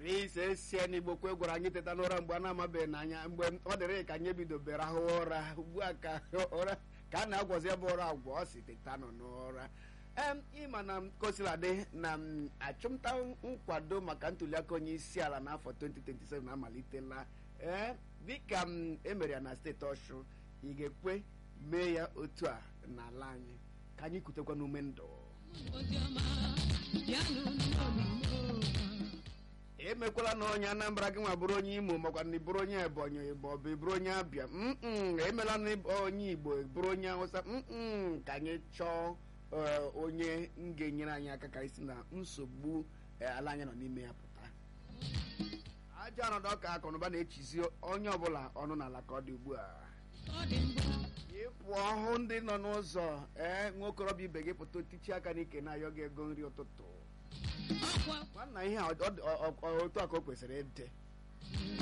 ise sie n'igbo kwe gwara anyị teta n'ụra mgbe a na-amabeghị n'anya mgbe ọ dịrị ka anyị bidobere rahụ ụra ugbu a ka ụra ka a na-agwọzi ebe ụra agwọ ọ si teta nọ n'ụra em ịma na kosiladị na m, achụmta nkwado maka ntuliaka onye isi ala n'afọ 2027 amalitela ee dịka m emere ya na steeti ọshụ ị ga-ekwe mee ya otu a n'ala anyị ka anyị kutekwa n'ume ndụ emekwala na onye anambra gị nwa bụrụ onye imo makwa na ị bụrụ onye ebonyi ma ọ bụ ị bụrụ onye abịa mm emela na ịbụ onye igbo bụrụ onye hausa mm ka anyị chọọ ee, onye m ga-enyere anyị aka ka anyị si na nsogbu ee, ala anyị nọ n'ime ya pụta ajọ ọnọdụ ọka akụnụba na-echizi onye ọbụla ọnụ n'ala ka ọ dị ugbu a ịpụ ọhụ ndị nọ n'ụzọ ee nwa okorobịa ibe gị pụta otichi aka n'ike na-ayọ gị ego nri ụtụtụ nwanna ihe a ọ- ọ- ọ- ọ- otu a ka o kwesịrị ịdị